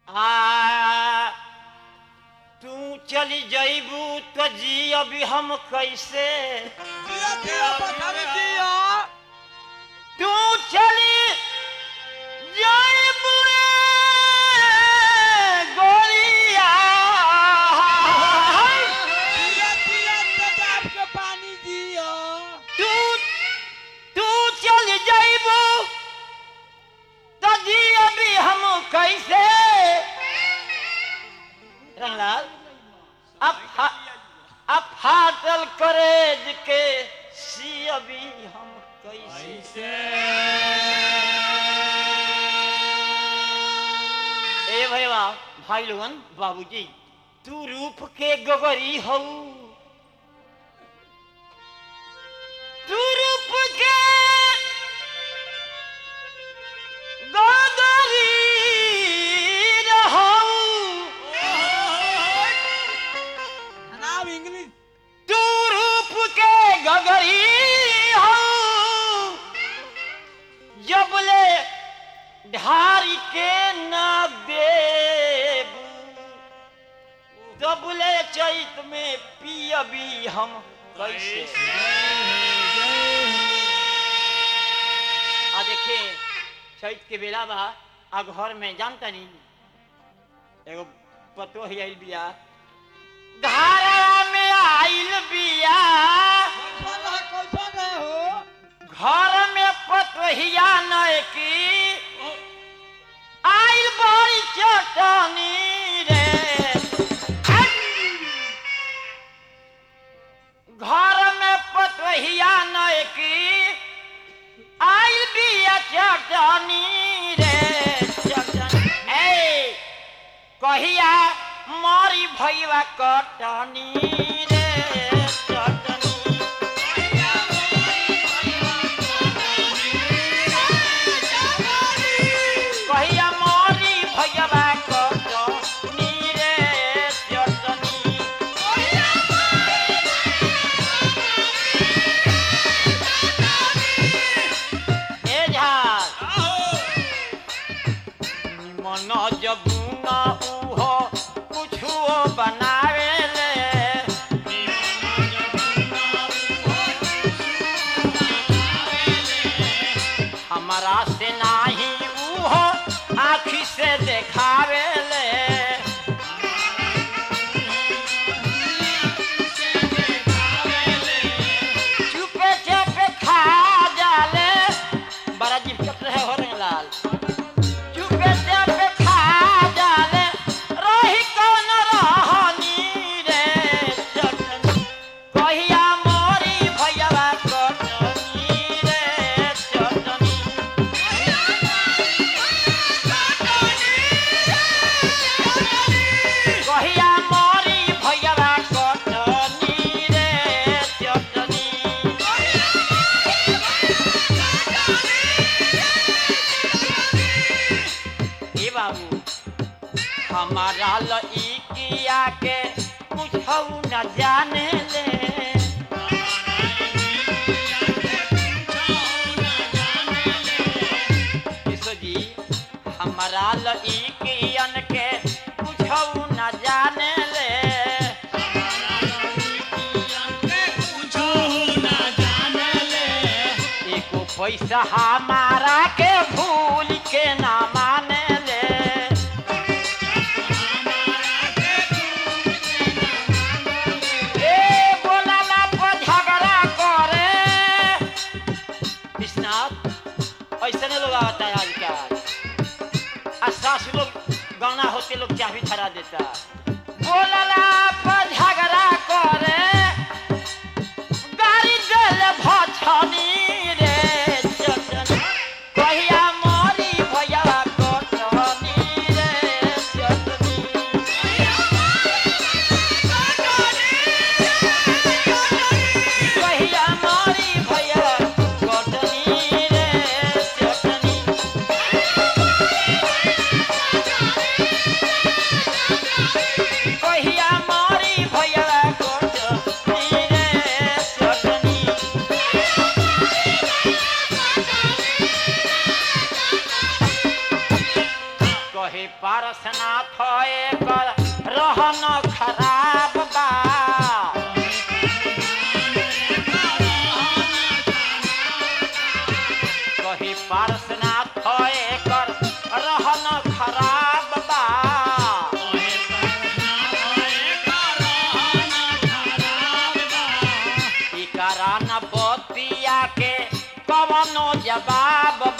आ तू चली जईबू तो जी अभी हम कैसे जिया जिया पठारी जिया तू चली जईबू गोलिया जिया जिया तेजाब के पानी जिया तू तू चल जईबू तो जी अभी हम कैसे रंगलाल अब फा- अब फाटल करेज के सी अभी हम कैसे ए भैया भाई लोगन बाबूजी तू रूप के गगरी हऊ तू रूप के गगरी रहऊ नाम इंग्लिश तू रूप के गगरी हऊ जबले ढारी के न देबू तबले चैत में पियबी हम कैसे आ देखिए चैत के बेला बा आ घर में जानता नहीं एगो पतो ही आइल बिया घरवा में आइल बिया कैसा रहा कैसा रहे हो घर में पतोहिया नय की आइल बड़ी चटनी रे घर में पतोहिया नय की आइल बिया चटनी रे चटनी ए कहिया मरी भैया कटनी रे चटनी कहिया मोरी भैया कटनी रे चटनी ए झाल मन जबुना उहो कुछो बनावे ले हमारा से नाही उहो आँखी से देखावे ले चुपे चुपे खा जाले बड़ा जीव चट रहे हो लाल चुपे चुपे खा जाले रही कौन रहनी रे चटनी कहिया मोरी भैया कटनी रे चटनी कहिया मोरी भैया कटनी रे चटनी ए बाबू हमारा लइकिया के कुछौ न जाने ले यीशु जी हमारा लइकियन के कुछौ न जाने ले एको पैसा हमारा के भूल के ना माने ले ए बोलाला पर झगड़ा करे विश्वनाथ ऐसे नहीं लोग आता है आजकल आ सास लोग गाना होते लोग चाबी धरा देता बोलाला पर झगड़ा करे गाड़ी देल भछनी रे चटनी कहिया मोरी भैया कटनी रे चटनी कहिया मोरी भैया कटनी रे चटनी कहिया मोरी कही पारसनाथ एकर रहन खराब बा कही पारसनाथ एकर रहन खराब बा इकरा न बतिया के कवनो जवाब